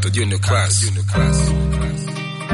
Capital Junior Class. Junior Class.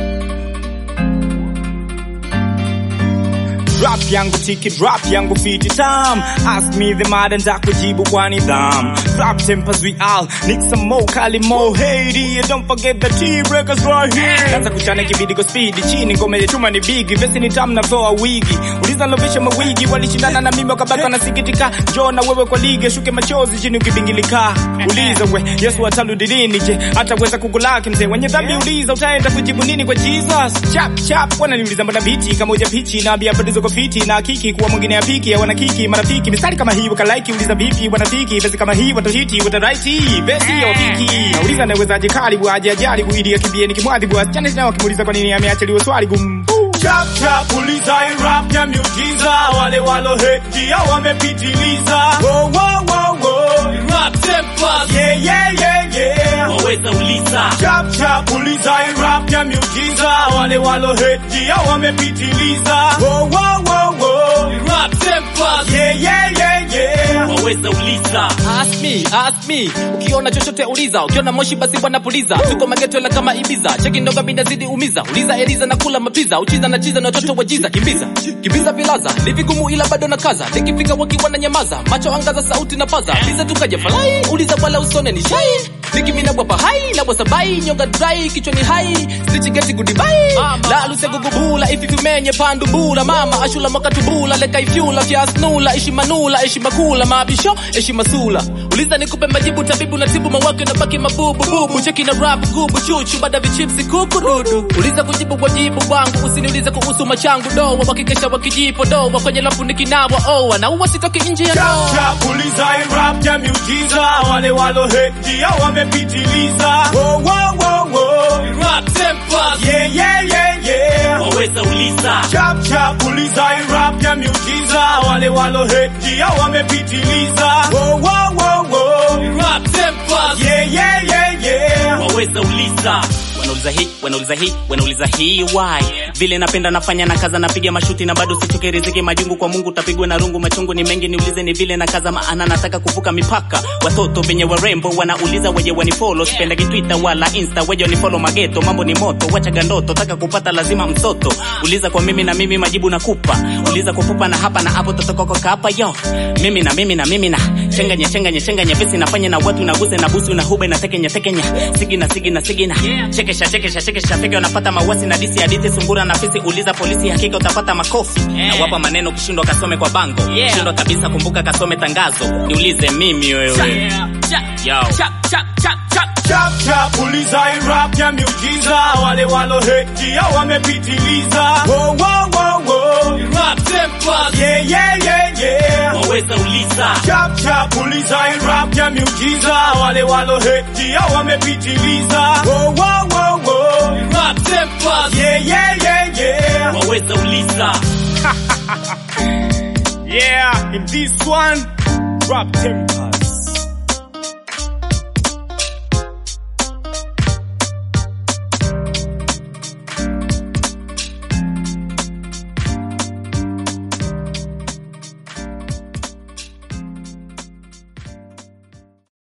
Rap yangu tiki rap yangu fiti tam Ask me the mada nitakujibu kwa nidham Rap tempers we all Nick some more kali mo Haiti and don't forget the T-Breakers right here Kanza kuchana kibidi kwa speed Chini ngome ya chuma ni bigi Vesi ni tam na flow wigi Uliza lovisha mawigi Walishindana na mimi wakabaki wanasikitika Njoo na wewe kwa ligi Shuke machozi chini ukibingilika Uliza we Yesu atarudi lini je Hataweza kukulaki mzee Wenye dhambi uliza utaenda kujibu nini kwa Jesus Chap chap Wananiuliza mbona biti Kama uja pichi na bia bado ziko fiti na kiki kuwa mwingine ya piki ya wanakiki marafiki mistari kama hii wakalaiki uliza vipi wanafiki besi kama hii watashiti wataraiti besi ya piki nauliza nawezaje karibu aje ajaribu ili akimbie nikimwadhibu asichane tena wakimuuliza kwa nini ameachiliwa swali gumu Chap chap uliza hii rap ya miujiza wale walo hate ndio wamepitiliza Wo wo wo wo Rap tempers yeah yeah yeah yeah waweza uliza Chap chap uliza hii rap ya miujiza wale walo hate ndio wamepitiliza Wo wo wo wo Rap tempers yeah yeah yeah yeah waweza uliza ask me ask me ukiona chochote uliza ukiona moshi basi bwana puliza tuko mageto la kama ibiza cheki ndoga binda zidi umiza uliza eliza na kula mapiza uchiza na chiza na watoto wa jiza kimbiza kimbiza vilaza ni vigumu ila bado na kaza nikifika wakiwa na nyamaza macho angaza sauti na paza liza tukaja falai uliza wala usone ni shai nikimina bwapa hai na wasabai nyonga dry kichwa ni hai stitch geti goodbye la luse gugubula ififimenye pandubula mama ashula makatubula leka ifyula fyasnula ishi manula ishi makula mabisho ishi masula uliza nikupe majibu tabibu na tibu mawake na baki mabubu bubu cheki na rap gubu chuchu bada vichipsi kukurudu uliza kujibu wajibu wangu usiniulize kuhusu machangu doa wakikesha wakijipo doa kwenye lafu nikinawa oa na uwa sitoki nje ya Chap doa chap uliza hii rap ya miujiza wale walo hate ndio wamepitiliza Wo wo wo wo rap tempers yeah yeah yeah yeah waweza uliza Chap chap uliza hii rap ya miujiza wale walo hate ndio wamepitiliza Wo wo wo wo rap tempers yeah yeah yeah yeah waweza uliza wanauliza hii wanauliza hii wanauliza hii why vile napenda nafanya na kaza napiga mashuti na bado sichoke riziki majungu kwa mungu tapigwa na rungu machungu ni mengi niulize ni vile na kaza maana nataka kuvuka mipaka watoto venye warembo wanauliza weje wanifolo sipendagi twitter wala insta weje wanifolo mageto mambo ni moto wachaga ndoto taka kupata lazima msoto uliza kwa mimi na mimi majibu nakupa uliza kwa pupa na hapa na hapo totokoko kapa yo mimi na mimi na mimi na chenganya chenganya chenganya vesi nafanya na watu naguse na busu na hube na tekenya tekenya sigi na sigi na sigi na chekesha chekesha chekesha fike unapata mawasi na disi hadithi sungura na fisi uliza polisi hakika utapata makofi na wapa maneno kishindwa kasome kwa bango kishindwa kabisa kumbuka kasome tangazo niulize mimi wewe yo Chap chap uliza hii rap ya miujiza wale walo hate ndio wamepitiliza Wo wo wo wo rap tempers yeah yeah yeah yeah waweza uliza Chap chap uliza hii rap ya miujiza wale walo hate ndio wamepitiliza Wo wo wo wo rap tempers yeah yeah yeah yeah waweza uliza yeah in this one rap tempo